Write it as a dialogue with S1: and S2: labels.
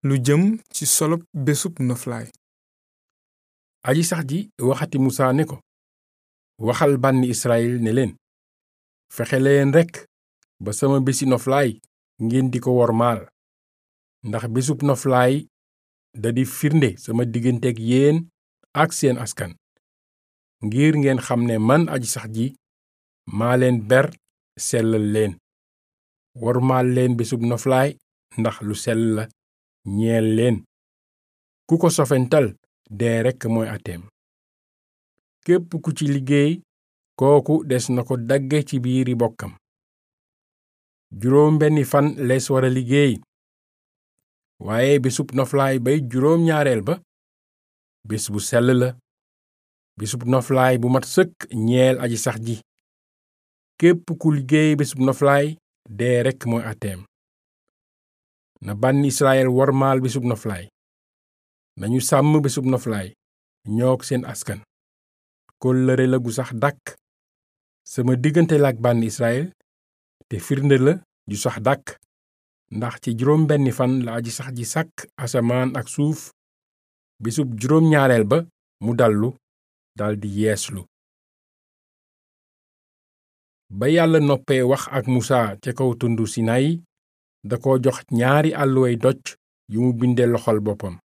S1: lu jëm ci solob bésub noflaay
S2: aji sax ji waxati musaa ne ko waxal bànni israyil ne leen fexe leen rekk ba sama bési noflaay ngeen di ko wormaal ndax bésub noflaay da di firnde sama digganteeg yéen ak seen askan ngir ngeen xam ne man aji sax ji maa leen ber sellal leen wormaal leen bésub noflaay ndax lu sell la ñeel leen ku ko sofental dee rekk mooy ateem képp ku ci liggéey kooku des na ko dagge ci biiri bokkam juróom benni fan lees wara liggéey waaye bésub noflaay bay juróom ñaareel ba bés bu sell la bésub noflaay bu mat sëkk ñeel aji sax ji képp ku liggéey bésub noflaay dee rekk mooy ateem na bànni israyel wormaal bésub noflaay nañu sàmm bésub noflaay ñoog seen askan kóllëre la gu sax dàkk sama diggante la ak bànni israyel te firnde la ju sax dàkk ndax ci juróom benni fan la aji sax ji sàkk asamaan ak suuf bésub juróom ñaareel ba mu dallu daldi yeeslu ba yàlla noppee wax ak musaa ca kaw tundu sinayi da ko jox ñaari àlluway doj yu mu binde loxol boppam